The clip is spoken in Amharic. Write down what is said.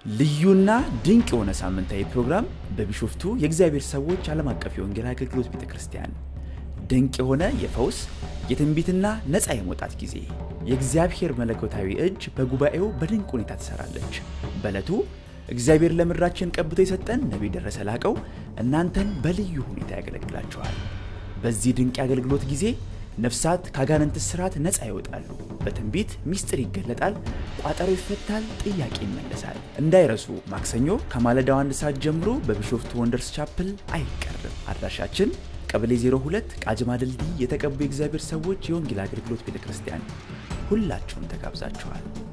ልዩና ድንቅ የሆነ ሳምንታዊ ፕሮግራም በቢሾፍቱ የእግዚአብሔር ሰዎች ዓለም አቀፍ የወንጌል አገልግሎት ቤተ ክርስቲያን ድንቅ የሆነ የፈውስ የትንቢትና ነፃ የመውጣት ጊዜ የእግዚአብሔር መለኮታዊ እጅ በጉባኤው በድንቅ ሁኔታ ትሰራለች። በዕለቱ እግዚአብሔር ለምድራችን ቀብቶ የሰጠን ነቢይ ደረሰ ላቀው እናንተን በልዩ ሁኔታ ያገለግላችኋል። በዚህ ድንቅ የአገልግሎት ጊዜ ነፍሳት ከአጋንንት ስርዓት ነፃ ይወጣሉ። በትንቢት ሚስጥር ይገለጣል፣ ቋጠሮ ይፈታል፣ ጥያቄ ይመለሳል። እንዳይረሱ ማክሰኞ ከማለዳው አንድ ሰዓት ጀምሮ በቢሾፍቱ ወንደርስ ቻፕል አይቀርም። አድራሻችን ቀበሌ 02 ቃጅማ ድልድይ የተቀቡ የእግዚአብሔር ሰዎች የወንጌል አገልግሎት ቤተ ክርስቲያን። ሁላችሁም ተጋብዛችኋል።